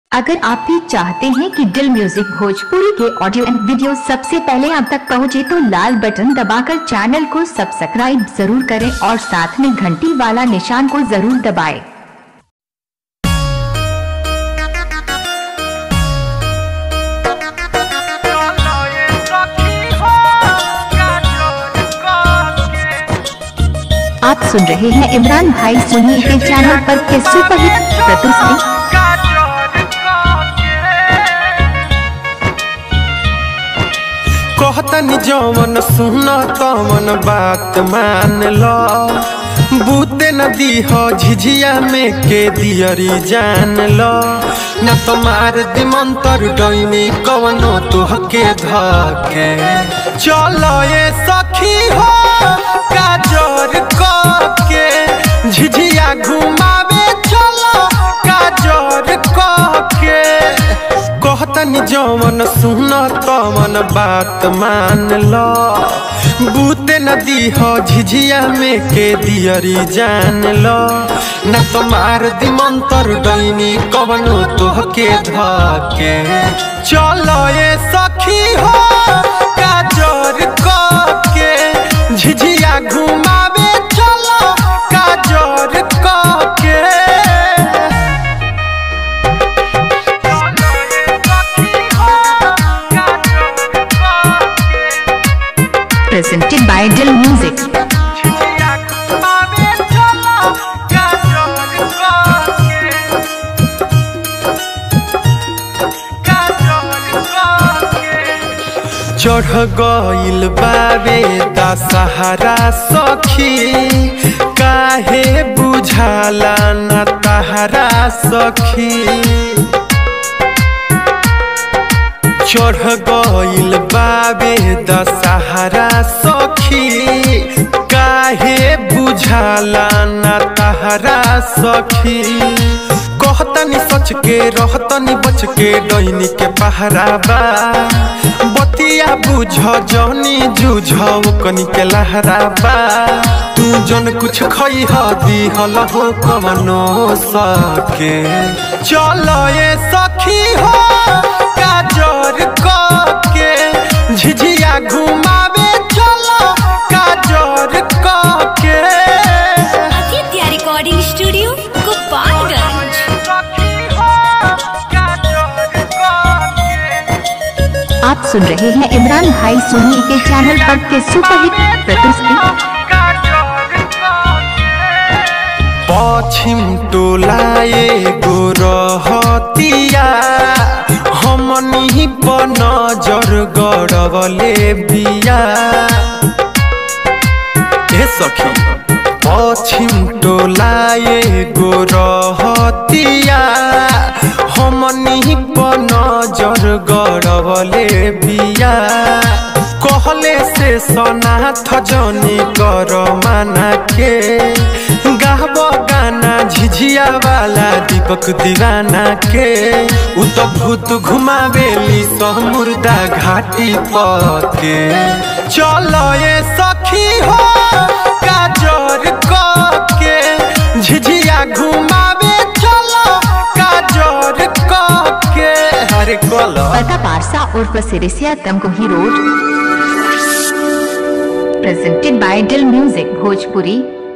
अगर आप भी चाहते हैं कि दिल म्यूजिक भोजपुरी के ऑडियो एंड वीडियो सबसे पहले आप तक पहुंचे तो लाल बटन दबाकर चैनल को सब्सक्राइब जरूर करें और साथ में घंटी वाला निशान को जरूर दबाएं। आप सुन रहे हैं इमरान भाई सुनिए के चैनल पर के सुपरहिट प्रस्तुति कहतनी जवन सुन तवन बात मान लो बूते नदी हो झिझिया में के दियरी जान लो न तुम्हार दिमंतर डैनी कवनो तुहके धके चलो ये सखी हो काजर के झिझिया घुमावे चलो काजर के कहतनी जवन सुन तवन बात मान लो बूते नदी हो झिझिया में के दियरी जान लो न तुम्हार दिमंतर डैनी कवनो तोहके धके चलो ये सखी हो काजर के झिझिया घुमावे चलो काजर के presented by Dill Music. चढ़ गइल बाबे दशहरा सखी काहे बुझाला न तहरा सखी चढ़ गइल बाबे दशहरा सखी काहे बुझाला न तहरा सखी कहतनी सच के रहतनी बच के डैनी के पहराबा बतिया बुझ जौनी जूझ कनी के लहराबा तू जन कुछ खई दी हल हो कवनो सके चलो ये सखी हो काजर के झिझिया घुमावे चलो काजर के आदित्य रिकॉर्डिंग स्टूडियो गोपालगंज आप सुन रहे हैं इमरान भाई सोनी के चैनल पर के सुपरहिट प्रस्तुति पश्चिम टोलाए गो रहतिया हमनी पर नजर गड़बले बिया हे सखी पश्चिम टोलाए गो रहतिया हमनी पर नजर गड़बले बिया कहले से सनाथ जनी कर माना के गाहब गाना झिझिया वाला दीपक दीवाना के उ तो भूत घुमावेली सह मुर्दा घाटी पके चलो ये सखी हो काजर के झिझिया घुमावे चलो काजर के हरे कलो पता पारसा उर्फ Sirisiya Tamkuhi road presented by Dill Music Bhojpuri